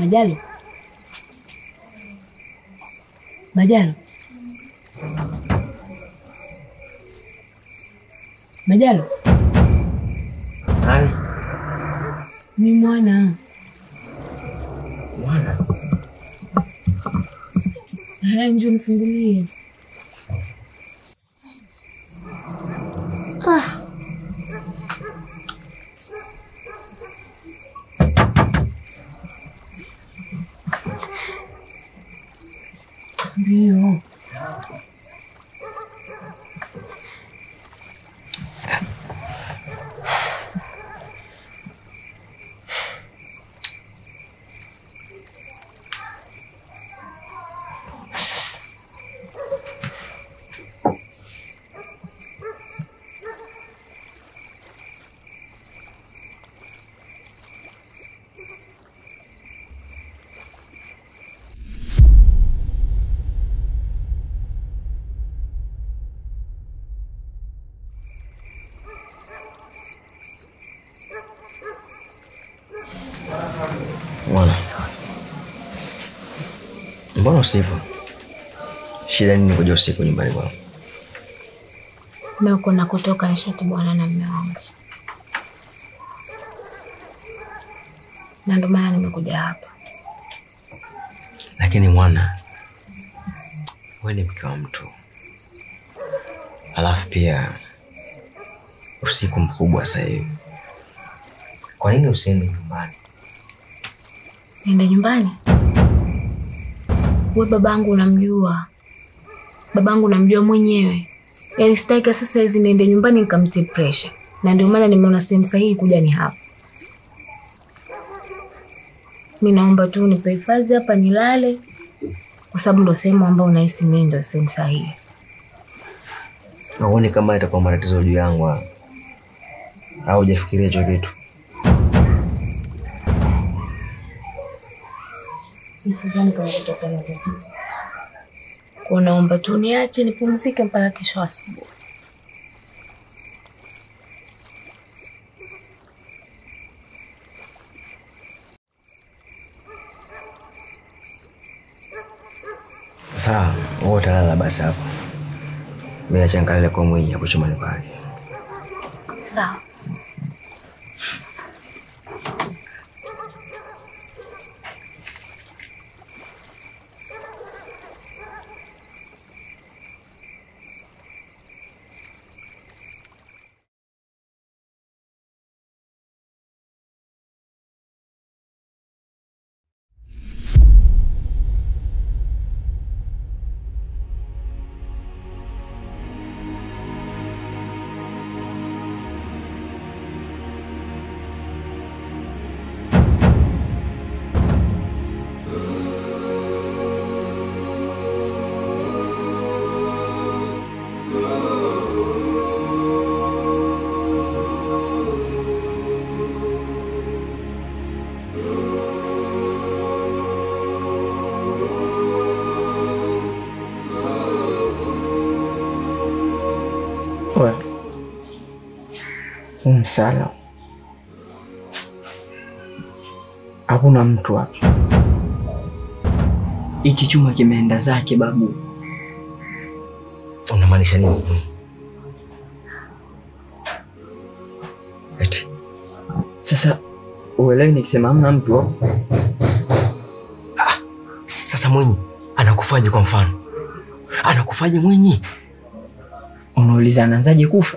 Majalo, Majalo, Majalo, Nani? mi mwana Mwana. haya, njoo nifungulie. Ah. Ndio. Mwana. Mbona usipo? Shida nini kuja usiku nyumbani kwangu? Mimi uko nakotoka nishatibwana na mume wangu, na ndio maana nimekuja hapa. Lakini mwana, wewe ni mke wa mtu, alafu pia usiku mkubwa sasa hivi. Kwa nini usiende nyumbani? Niende nyumbani? We babangu unamjua, babangu unamjua mwenyewe. Yaani sitaki sasa hizi niende nyumbani nikamtie pressure, na ndio maana nimeona sehemu sahihi kuja ni hapa. Mi naomba tu nipe hifadhi hapa nilale, kwa sababu ndo sehemu ambayo unahisi mimi ndo sehemu sahihi. Nauoni kama itakuwa matatizo juu yangu haya? au hujafikiria hicho kitu? Mi sidhani kama kutakuwa na tatizo. Kwa naomba tu niache nipumzike mpaka kesho asubuhi. Sawa, wewe utalala basi hapo. Mimi acha nikalale kwa mwenye hapo chumani pale. Sawa. We huu msala hakuna mtu hapa. Hiki chuma kimeenda zake babu. Unamaanisha nini? Eti Sasa uelewi nikisema hamna mtu hapo? sasa Mwinyi anakufaje? Kwa mfano anakufaje Mwinyi? Unauliza anaanzaje kufa?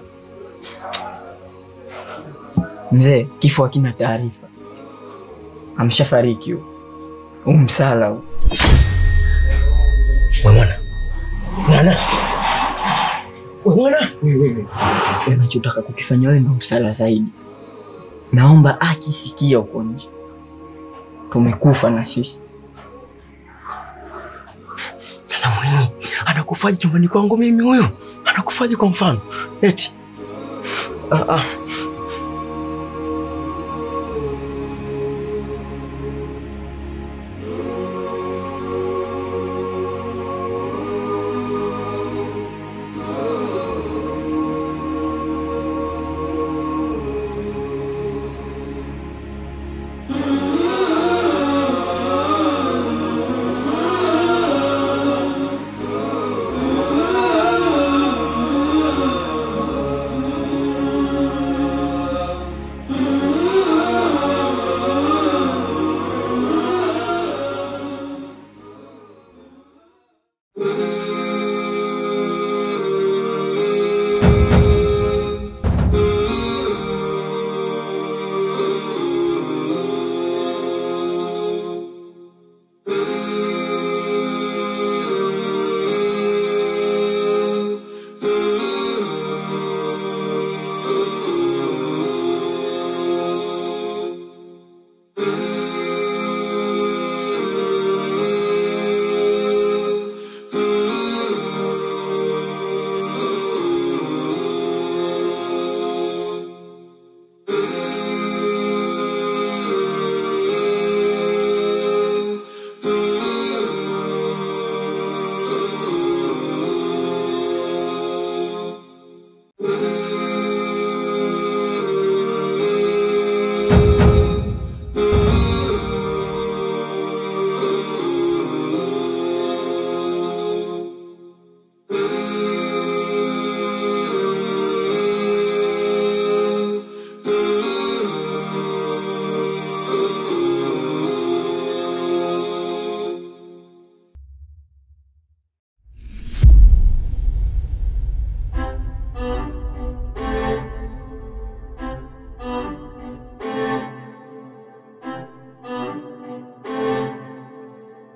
Mzee, kifo hakina taarifa, amshafariki huyo. Huu msala huu. We mwana mwana we mwana Wewe unachotaka kukifanya wewe ndo msala zaidi. Naomba akisikia huko nje, tumekufa na sisi. Sasa Mwinyi anakufaje chumbani kwangu mimi? Huyo anakufaje kwa mfano eti? Ah, ah.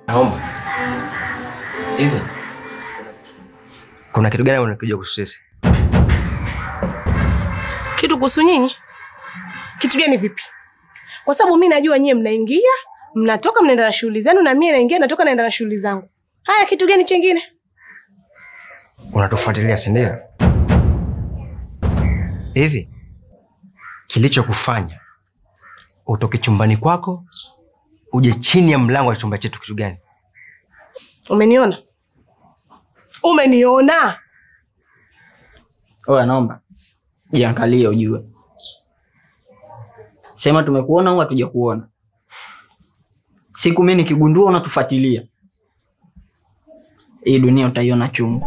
Naomba. Hivi. Kuna kitu gani unakuja kuhusu sisi? Kitu kuhusu nyinyi? Kitu gani vipi? Kwa sababu mi najua nyie mnaingia, mnatoka, mnaenda na shughuli zenu, na mie naingia, natoka, naenda na shughuli zangu. Haya, kitu gani chengine? Unatufuatilia, si ndio? Hivi kilichokufanya utoke chumbani kwako uje chini ya mlango wa chumba chetu kitu gani? Umeniona? Umeniona? Oya, naomba jiangalie ujue, sema tumekuona au hatuja kuona. Siku mimi nikigundua unatufuatilia, hii dunia utaiona chungu.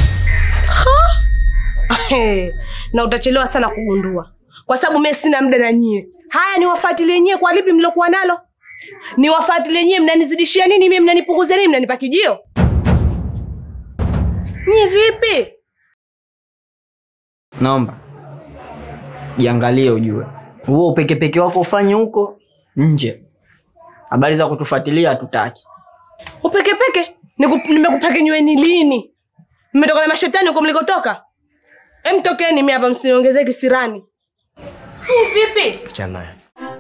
na utachelewa sana kugundua, kwa sababu mimi sina muda na nyie. Haya, niwafuatilie nyie kwa lipi mlokuwa nalo? Niwafuatilie nyie, mnanizidishia nini? Mimi mnanipunguzia nini? Mnanipa kijio? Nyie vipi? Naomba jiangalie ujue, huo upekepeke wako ufanye huko nje. Habari za kutufuatilia hatutaki. Upekepeke? Niku- Nimekupekenyweni lini? Mmetoka na mashetani huko mlikotoka? Em, tokeni mimi hapa, msiniongezee kisirani. Nyie vipi? Achana naye.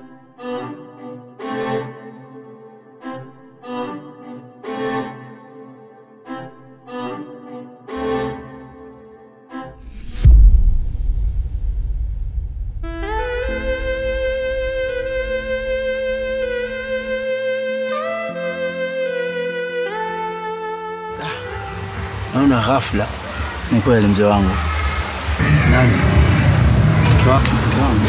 Naona ghafla. Ni kweli mzee wangu. Nani? Mke wako, mke wangu.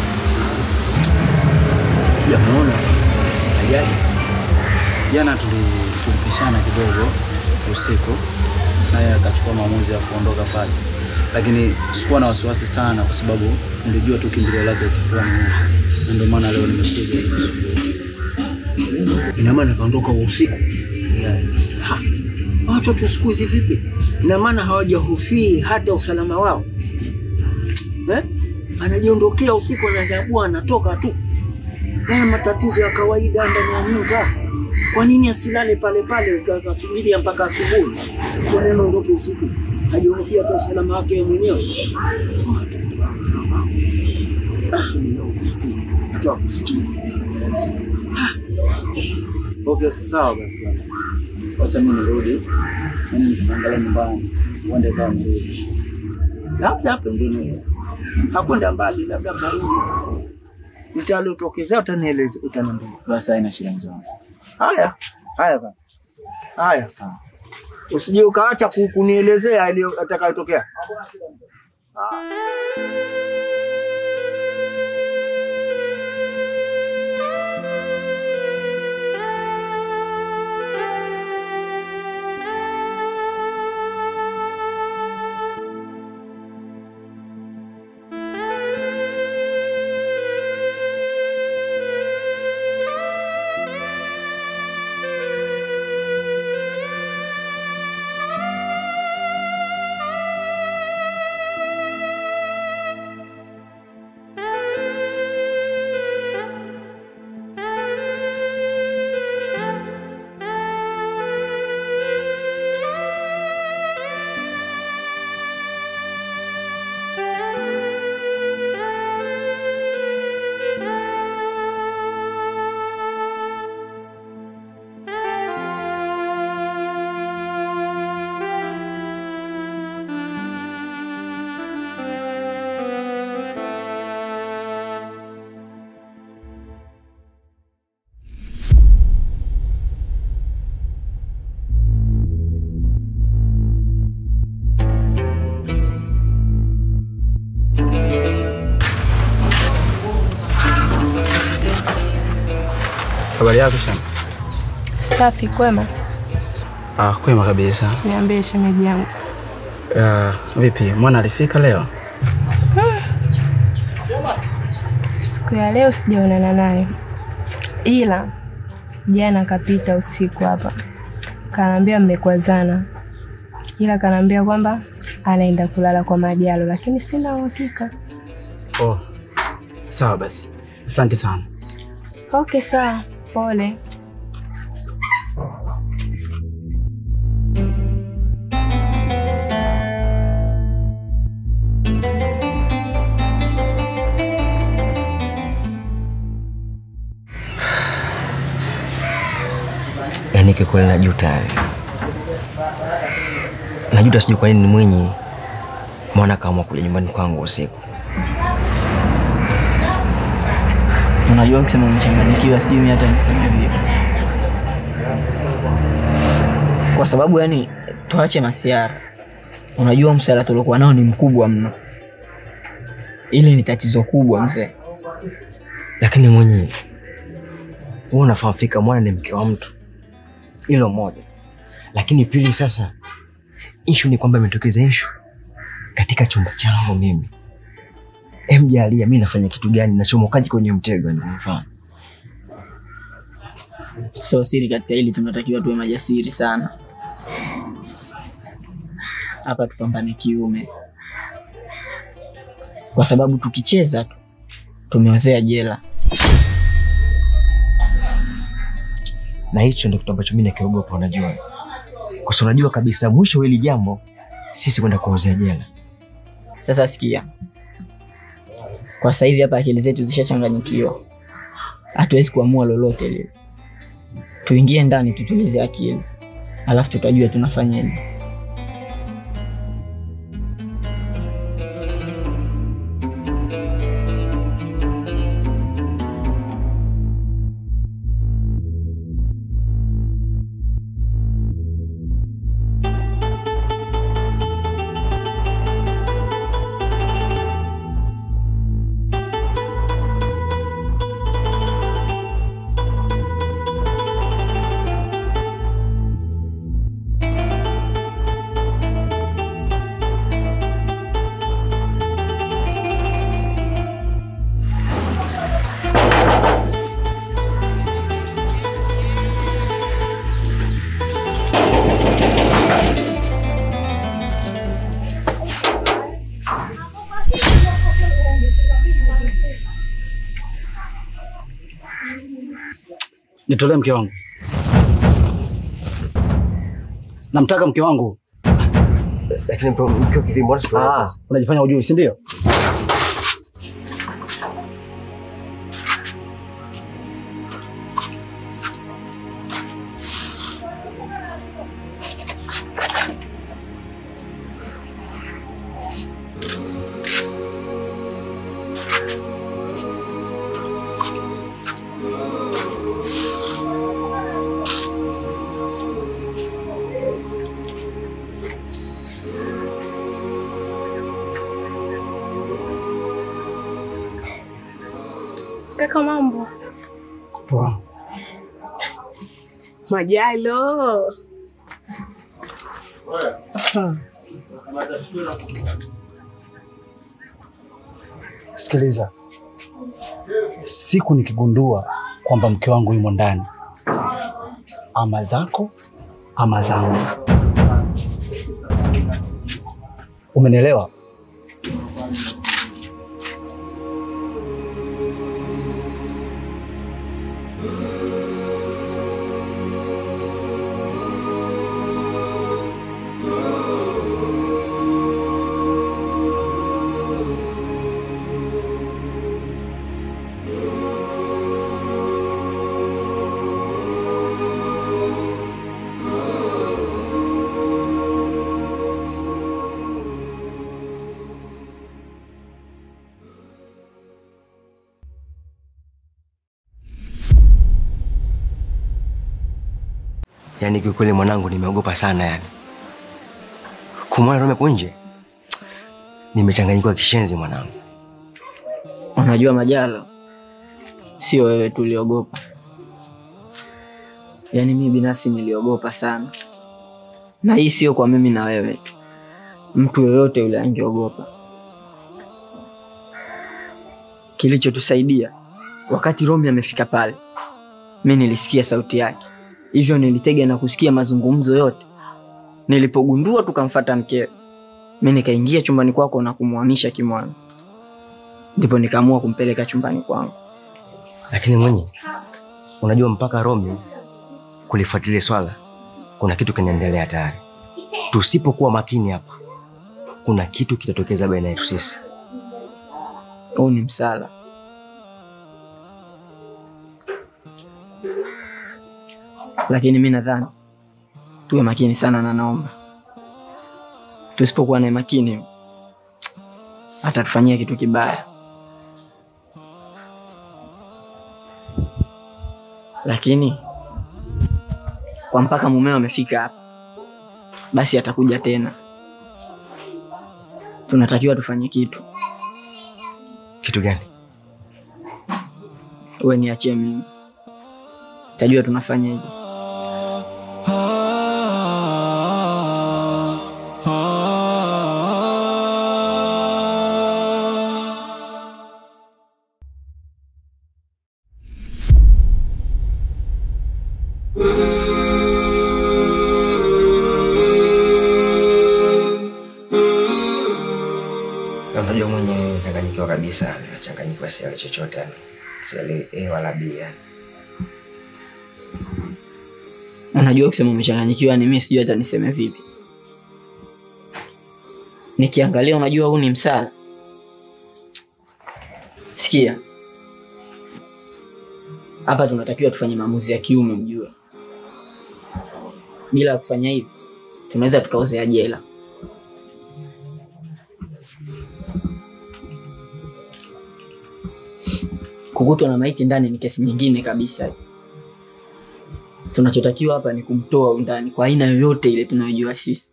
Sijamuona. Ajali. Jana tuli- tulipishana kidogo usiku, naye akachukua maamuzi ya kuondoka pale, lakini sikuwa na wasiwasi sana, kwa sababu nilijua tu kimbilio lake litakuwa ni huko, na ndio maana leo nimekuja. Ina maana kaondoka usiku. Ha, Watoto siku hizi vipi? Ina maana hawajahofii hata usalama wao eh? Anajiondokea usiku, anachagua anatoka tu. Haya matatizo ya kawaida ndani ya nyumba. Kwa nini asilale pale pale akasubiria mpaka asubuhi? Kwa nini aondoke usiku? Hajihofia hata usalama wake mwenyewe. Watoto hawa. Basi ninaovipi hata wakusikia Okay, sawa basi bwana. Wacha mimi nirudi. Mimi nikaangalia nyumbani. Uende kama nirudi. labda pengine hakwenda mbali, labda karibu. Litalotokezea utanieleza, utaniambia. Basi haina shida mzee wangu. Haya haya bana, haya usije ukaacha ku- kunielezea ile atakayotokea. Habari yako shamba? Safi, kwema. Ah, kwema kabisa. Niambie shemeji yangu. Ah, vipi? Mwana alifika leo? Siku ya leo sijaonana naye, ila jana kapita usiku hapa, kanaambia mmekwazana, ila kanaambia kwamba anaenda kulala kwa Majalo, lakini sina uhakika. Oh. Sawa basi. Asante sana. Okay, sawa, pole. Yaani kikweli najuta, najuta, sijui kwa nini Mwinyi mwana kaamua kuja nyumbani kwangu usiku. Unajua, kusema umechanganyikiwa, sijui mimi hata niseme vipi, kwa sababu yani, tuache masiara. Unajua msala tuliokuwa nao ni mkubwa mno, ili ni tatizo kubwa mzee. Lakini Mwinyi, wewe unafahamu fika mwana ni mke wa mtu, hilo moja. Lakini pili, sasa ishu ni kwamba imetokeza ishu katika chumba changu mimi. Em, jalia mimi nafanya kitu gani? Nachomokaji kwenye mtego? Ndio mfano So siri katika hili, tunatakiwa tuwe majasiri sana hapa, tupambane kiume, kwa sababu tukicheza tu tumeozea jela. na hicho ndio kitu ambacho mimi nakiogopa, unajua, kwa sababu unajua kabisa mwisho wa hili jambo sisi kwenda kuozea jela. Sasa sikia, kwa sasa hivi hapa akili zetu zishachanganyikiwa, hatuwezi kuamua lolote lile. Tuingie ndani, tutulize akili, alafu tutajua tunafanyaje. Nitolee mke wangu, namtaka mke wangu. Lakini bro, mkio kivipi? Mbona sikuelewa Ah, sasa? unajifanya ujui, si ndio? Kaka, mambo Poa. Majalo. Sikiliza, siku nikigundua kwamba mke wangu yumo ndani, ama zako ama zangu, umenielewa? Yaani kiukweli mwanangu, nimeogopa sana yani. Kumwona Rome hapo nje, nimechanganyikiwa kishenzi mwanangu. Unajua Majalo, sio wewe tuliogopa, yaani mimi binafsi niliogopa sana, na hii sio kwa mimi na wewe tu, mtu yoyote yule angeogopa. Kilichotusaidia wakati Romi amefika pale, mi nilisikia sauti yake, hivyo nilitega na kusikia mazungumzo yote. Nilipogundua tukamfata mkewe, mi nikaingia chumbani kwako na kumhamisha kimwana ndipo nikaamua kumpeleka chumbani kwangu. Lakini mwenye, unajua mpaka Rome kulifuatilia swala, kuna kitu kinaendelea tayari. Tusipokuwa makini hapa, kuna kitu kitatokeza baina yetu sisi. Huu ni msala. lakini mi nadhani tuwe makini sana na Naomba. Tusipokuwa na makini, atatufanyia kitu kibaya. Lakini kwa mpaka mumeo amefika hapa, basi atakuja tena. Tunatakiwa tufanye kitu. Kitu gani? Uwe niachie mimi, tajua tunafanyaje. Na Unajua mwenyewe nimechanganyikiwa kabisa, nimechanganyikiwa sielewi chochote yani. Sielewi A wala B yani. Unajua, kusema umechanganyikiwa ni mimi sijui hata niseme vipi. Nikiangalia, unajua huu ni msala. Sikia, hapa tunatakiwa tufanye maamuzi ya kiume, mjue. Bila ya kufanya hivi, tunaweza tukaozea jela. Kukutwa na maiti ndani ni kesi nyingine kabisa. Tunachotakiwa hapa ni kumtoa undani kwa aina yoyote ile tunayojua sisi.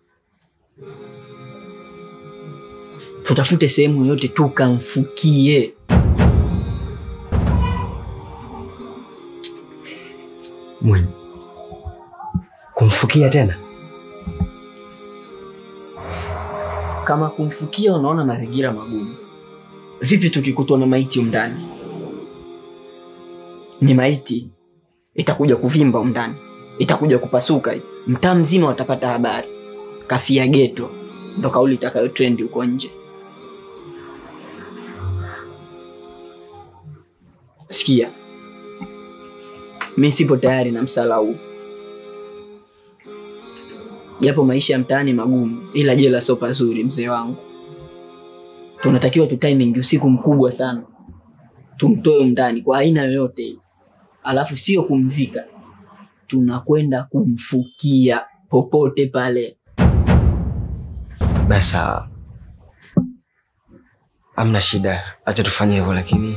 Tutafute sehemu yoyote tukamfukie. Mwenye. Kumfukia tena? Kama kumfukia unaona mazingira magumu, vipi tukikutwa na maiti undani? Ni maiti itakuja kuvimba undani, itakuja kupasuka, mtaa mzima watapata habari. Kafia geto, ndo kauli itakayo trendi huko nje. Sikia, mi sipo tayari na msala huu, japo maisha ya mtaani magumu, ila jela sio pazuri, mzee wangu. Tunatakiwa tu timing usiku mkubwa sana, tumtoe ndani kwa aina yoyote ile, alafu sio kumzika, tunakwenda kumfukia popote pale. Basi sawa. Hamna shida. Acha tufanye hivyo lakini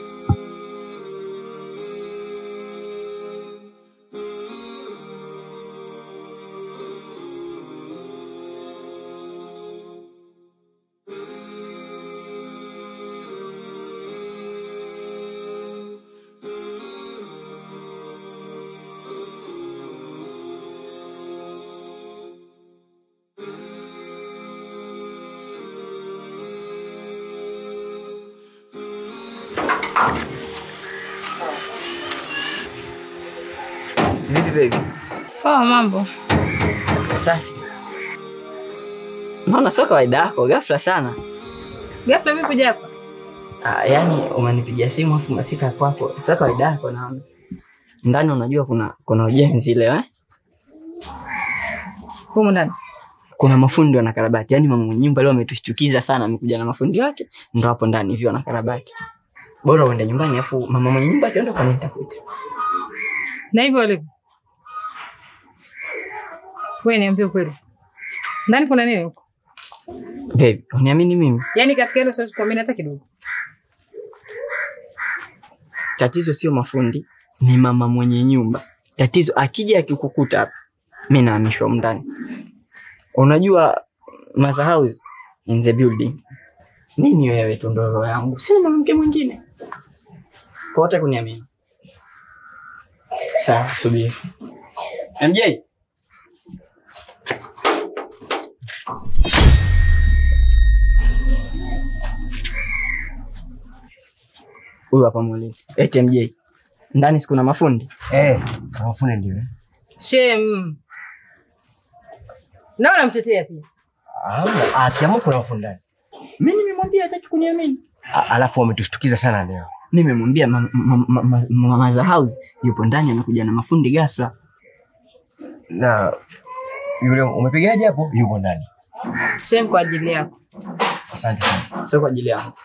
Vipi baby? Poa, mambo? Safi. Naona sio kawaida yako, ghafla sana. Ghafla mimi kuja hapa? Ah, yani umenipigia simu afu umefika kwako, sio kawaida yako naona. Ndani unajua kuna kuna ujenzi leo eh? Humu ndani. Kuna mafundi wanakarabati. Yaani mama mwenye nyumba leo ametushtukiza sana, amekuja na mafundi wake, ndo hapo ndani hivi wanakarabati. Bora uende nyumbani afu mama mwenye nyumba akienda kwa nini nitakuita. Na hivyo walivyo. Wewe niambie ukweli. Ndani kuna nini huko? Baby, uniamini mimi? Yaani katika hilo siwezi kuamini hata kidogo. Tatizo sio mafundi, ni mama mwenye nyumba. Tatizo akija akikukuta hapa, mimi nahamishwa humu ndani. Unajua Mother House in the building. Nini wewe tu ndo roho yangu, sina mwanamke mwingine. Kwa wote kuniamini. Sawa, subiri. MJ. Huyu hapa muulize. Eti MJ. Ndani sikuna mafundi? eh, mafundi ndio. eh. Shem. Naona mtetea pia. Hamna, akiamua kuna mafundi ndani. Mimi nimemwambia hataki kuniamini. A- Alafu wametushtukiza sana leo. Nimemwambia ma- ma- ma- ma- ma- Mother House yupo ndani amekuja na mafundi ghafla. Na yule umepigaje hapo? Yupo ndani. Shem kwa ajili yako. Asante sana. Sio kwa ajili yangu.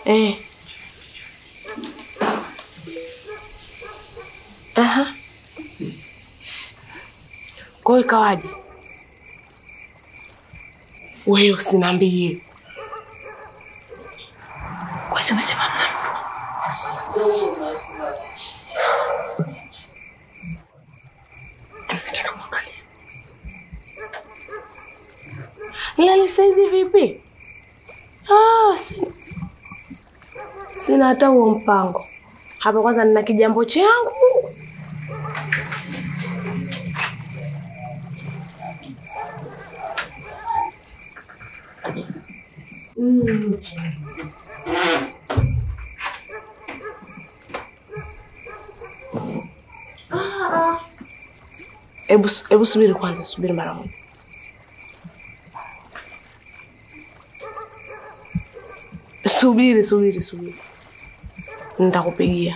Eh. Aha. Kwa hiyo ikawaje? Wewe usiniambie. Kwasi umesema mna mtu? Nenda kumwangalia. Lali saizi vipi? Ah, si... sina hata huo mpango hapa. Kwanza nina kijambo changu. Mm. Ah, ah. Ebu, ebu subiri kwanza, subiri mara moja. Subiri, subiri, subiri, nitakupigia.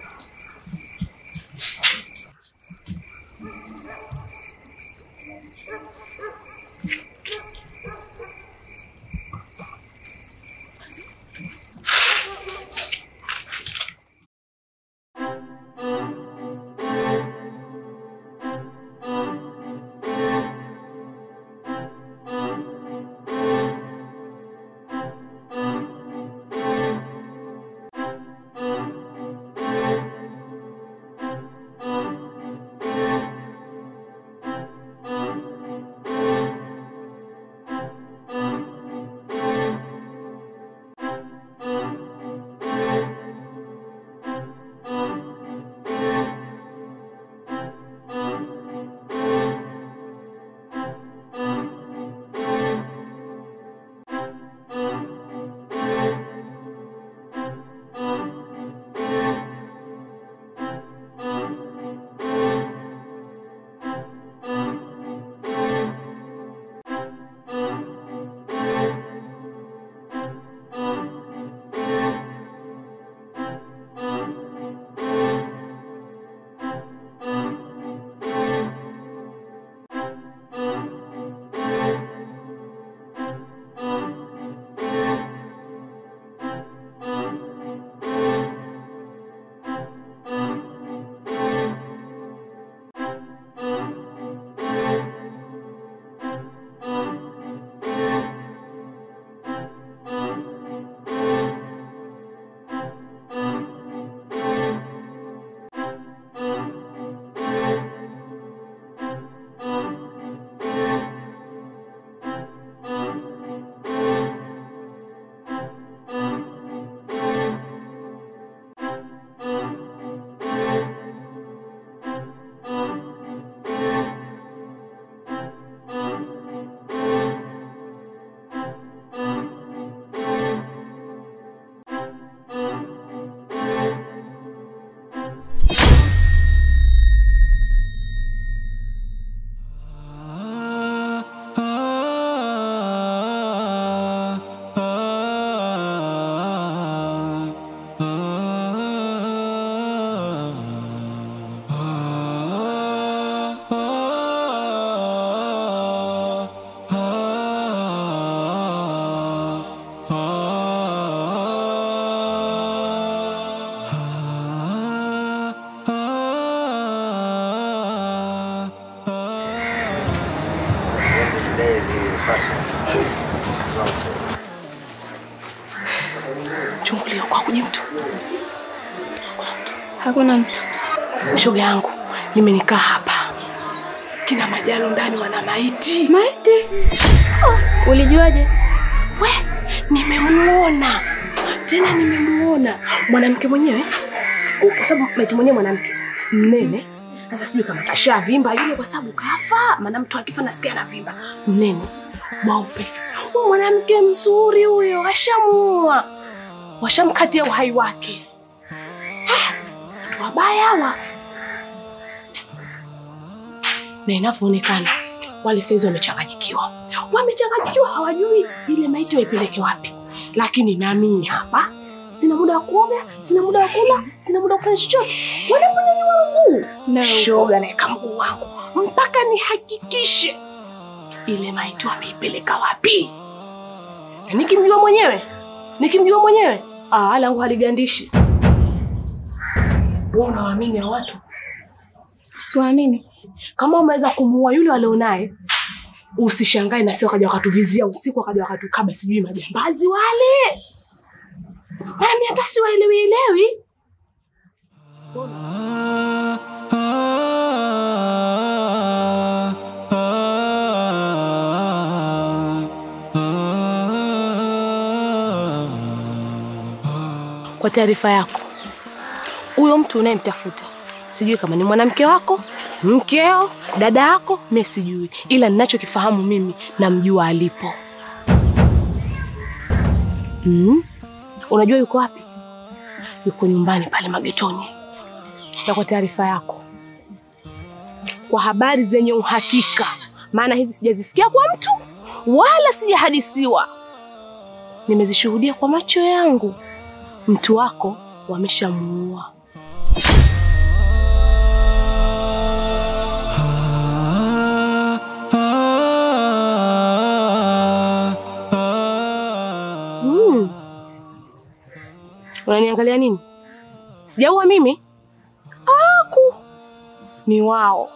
Chungulia kwa kuji mtu. Hakuna mtu. Shoga yangu, nimenikaa hapa. Kina majalo ndani wana maiti. Maiti? Oh, ulijuaje? We, nimemuona tena, nimemuona mwanamke mwenyewe, kwa sababu maiti mwenyewe mwanamke mnene. Sasa sijui kama kasha vimba yule, kwa sababu kafa. Maana mtu akifa nasikia anavimba. Mnene mweupe, huyu mwanamke mzuri huyo, washamuua, washamkatia uhai wake. Ah, Watu wabaya hawa, na inavyoonekana wale saizi wamechanganyikiwa, wamechanganyikiwa, hawajui ile maiti waipeleke wapi. Lakini na mimi hapa sina muda wa kuoga, sina muda wa kula, sina muda wa kufanya chochote. Wanakunyanyua mguu Na shoga, naeka mguu wangu mpaka nihakikishe ile maiti wameipeleka wapi. Na nikimjua mwenyewe, nikimjua mwenyewe Ah, langu haligandishi. Wewe unawaamini hao watu? Siwaamini. Kama umeweza kumuua yule walionaye, usishangae na sio wakaja wakatuvizia usiku, wakaja wakatukaba, sijui majambazi wale. Maana mimi hata siwaelewi elewi. Kwa taarifa yako, huyo mtu unayemtafuta sijui kama ni mwanamke wako, mkeo, dada yako, mimi sijui, ila ninachokifahamu mimi namjua alipo. Mm? Unajua yuko wapi? Yuko nyumbani pale magetoni. Na kwa taarifa yako, kwa habari zenye uhakika, maana hizi sijazisikia kwa mtu wala sijahadisiwa, nimezishuhudia kwa macho yangu, mtu wako wameshamuua. Mm. Unaniangalia nini? Sijaua mimi? Aku. Ni wao.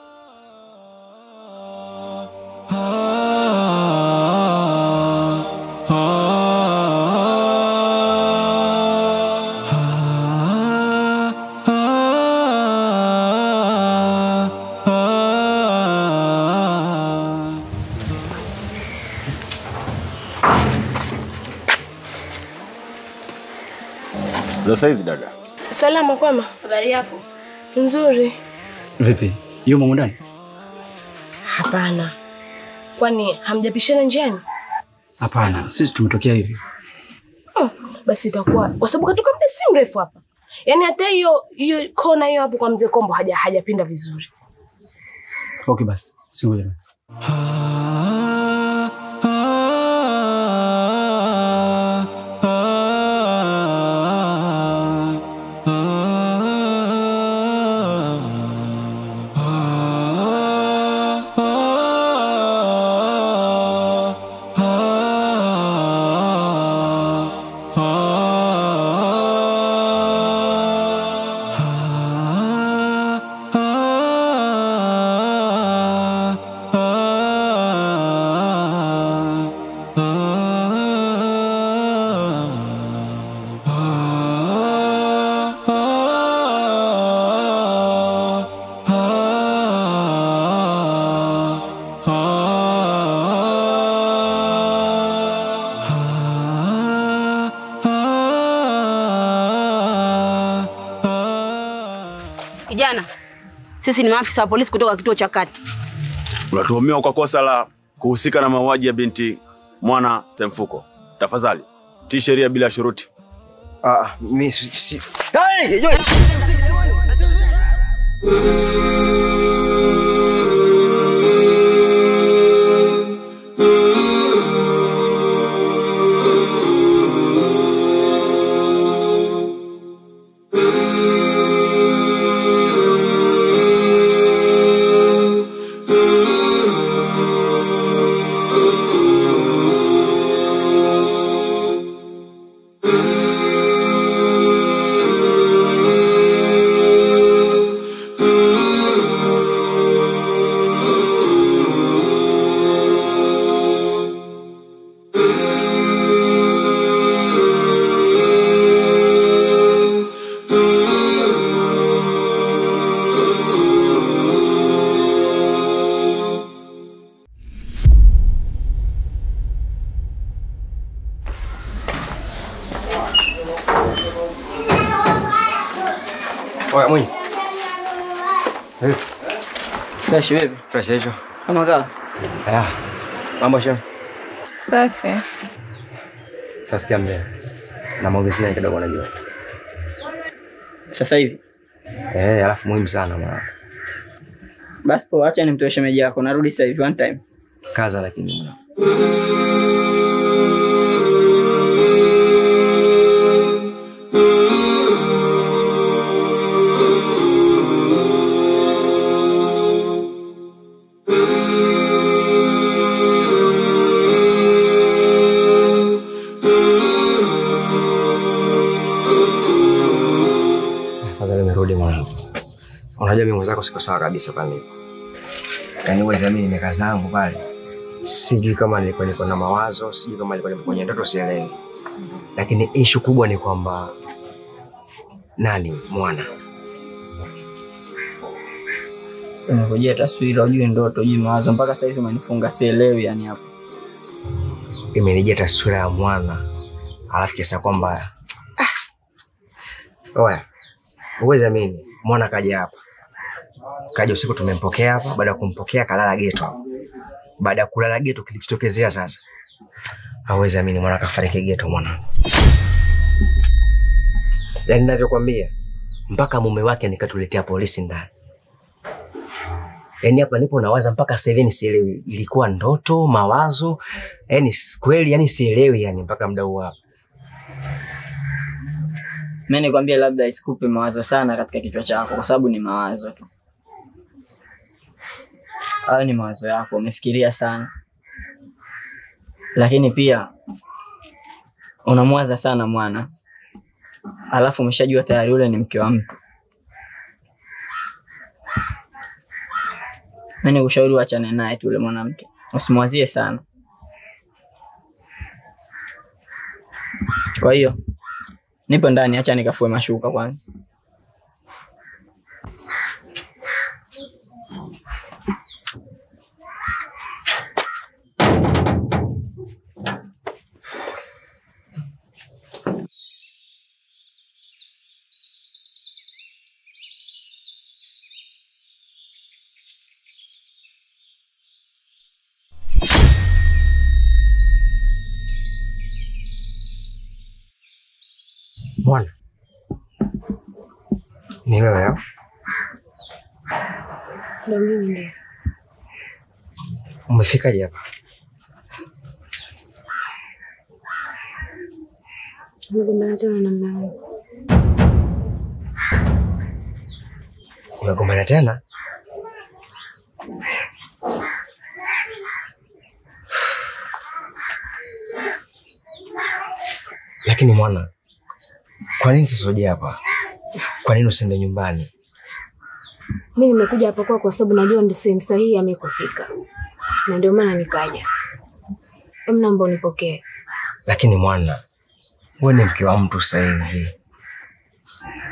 Za saizi dada. Salama kwema? Habari yako? Nzuri. Vipi? Yumo humu ndani? Hapana. Kwani hamjapishana njiani? Hapana, sisi tumetokea hivi. Hmm, basi itakuwa kwa sababu katoka muda si mrefu hapa. Yaani hata hiyo hiyo kona hiyo hapo kwa mzee Kombo haja hajapinda vizuri. Okay basi, si ngoja. Kijana, sisi ni maafisa wa polisi kutoka kituo cha kati. Unatuhumiwa kwa kosa la kuhusika na mauaji ya binti Mwana Semfuko. Tafadhali tii sheria bila shuruti. Ah, mimi si, si. Oya, Mwinyi. Eh, Fresh vipi? fresh hicho. Kama kaa. Aya. Mambo shema. Safi. Sasa sikia mbele. Na maongezi naye kidogo najua. Sasa hivi. Eh, alafu muhimu sana maana. Basi poa, acha nimtoe shemeji yako. Narudi sasa hivi one time. Kaza lakini mwana. Unajua mimi mwenzako siko sawa kabisa pale nilipo. Yaani wewe zamani nimekaa zangu pale. Sijui kama nilikuwa niko na mawazo, sijui kama nilikuwa niko kwenye ndoto sielewi. Lakini issue kubwa ni kwamba nani mwana Umekujia taswira, ujue ndoto, ujue mawazo, mpaka sasa hivi umenifunga, sielewi yani hapo. imenijia taswira ya mwana alafu kiasa kwamba ah, oya uwezi amini mwana kaja hapa kaja usiku tumempokea hapa baada ya kumpokea kalala geto hapo. baada ya kulala geto kilichotokezea sasa hawezi amini mwana kafariki geto mwana yaani navyokwambia mpaka mume wake nikatuletea polisi ndani yaani hapa nipo nawaza mpaka sasa hivi sielewi ilikuwa ndoto mawazo yani kweli yani sielewi yani mpaka muda huu hapa Mimi nikwambia labda isikupe mawazo sana katika kichwa chako, kwa sababu ni mawazo tu. Hayo ni mawazo yako, umefikiria sana, lakini pia unamwaza sana mwana, alafu umeshajua tayari yule ni mke wa mtu. Mimi nikushauri uachane naye tu yule mwanamke, usimwazie sana. Kwa hiyo nipo ndani, acha nikafue mashuka kwanza. mwana ni wewe au? Ndio mimi ndio. umefikaje hapa Nimegombana tena na mume wangu. umegombana tena lakini mwana kwa nini sasa uje hapa kwa nini usiende nyumbani Mimi nimekuja hapa kwa kwa sababu najua ndio sehemu sahihi ya mimi kufika. Na ndio maana nikaja. Em, naomba unipokee. lakini mwana wewe ni mke wa mtu sasa hivi